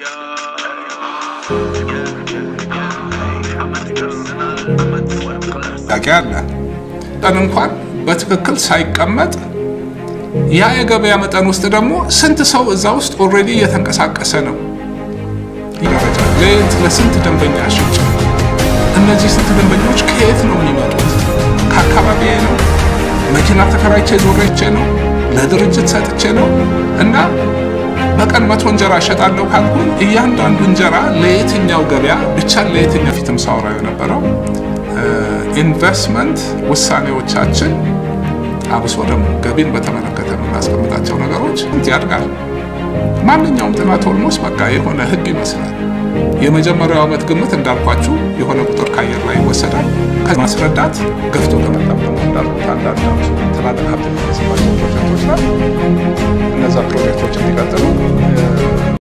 ጥያቄ አለ። ቀን እንኳን በትክክል ሳይቀመጥ ያ የገበያ መጠን ውስጥ ደግሞ ስንት ሰው እዛ ውስጥ ኦልሬዲ እየተንቀሳቀሰ ነው። ለየት ለስንት ደንበኛ ሽጭ እነዚህ ስንት ደንበኞች ከየት ነው የሚመጡት? ከአካባቢ ነው? መኪና ተከራይቼ ዞሬቼ ነው? ለድርጅት ሰጥቼ ነው? እና በቀን መቶ እንጀራ እሸጣለሁ ካልኩኝ እያንዳንዱ እንጀራ ለየትኛው ገበያ ብቻ ለየትኛው ፊትም ሳወራው የነበረው ኢንቨስትመንት ውሳኔዎቻችን አብሶ ደግሞ ገቢን በተመለከተ የምናስቀምጣቸው ነገሮች ያድጋል። ማንኛውም ጥናት ኦልሞስት በቃ የሆነ ህግ ይመስላል። የመጀመሪያው ዓመት ግምት እንዳልኳችሁ የሆነ ቁጥር ከአየር ላይ ይወሰዳል። ከማስረዳት ገፍቶ ከመጣም ደግሞ እንዳልኩት አንዳንድ ትላልቅ ሀብት የሚፈስባቸው ፕሮጀክቶች ላይ እነዛ ፕሮጀክቶች እንዲቀጥሉ